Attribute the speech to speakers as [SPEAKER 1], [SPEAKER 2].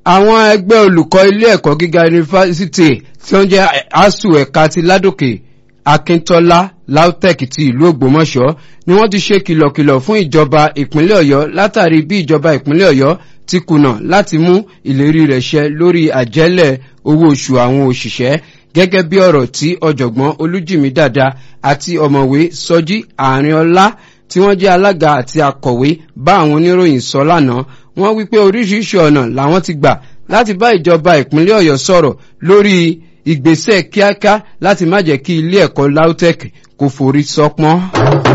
[SPEAKER 1] àwọn ẹgbẹ́ olùkọ́ ilé ẹ̀kọ́ gíga yunifásitì tí ó ń jẹ́ asuu ẹ̀ka ti ládòkè akíntọ́lá lautech ti ìlú ògbómọ̀ṣọ́ ni wọ́n ti ṣe kìlọ̀kìlọ̀ fún ìjọba ìpínlẹ̀ ọ̀yọ́ látàrí bí ìjọba ìpínlẹ̀ ọ̀yọ́ ti kùnà láti mú ìlérí rẹ̀ ṣẹ lórí àjẹ́lẹ̀ owó oṣù àwọn òṣìṣẹ́ gẹ́gẹ́ bí ọ̀rọ̀ tí ọ̀jọ̀gbọ́n olújìmí dàda àti ọ̀mọ̀wé sọjí àárín ọlá tí wọ́n jẹ́ alága àti akọ̀wé bá àwọn oníròyìn sọ lánàá wọ́n wípé oríṣiríṣi ọ̀nà làwọn ti gbà láti bá ìjọba ìpínlẹ̀ ọ̀yọ́ sọ̀rọ̀ lórí ìgbésẹ̀ kíákíá láti má jẹ́ kí ilé ẹ̀kọ́ lautech kò forí sọpọ́n.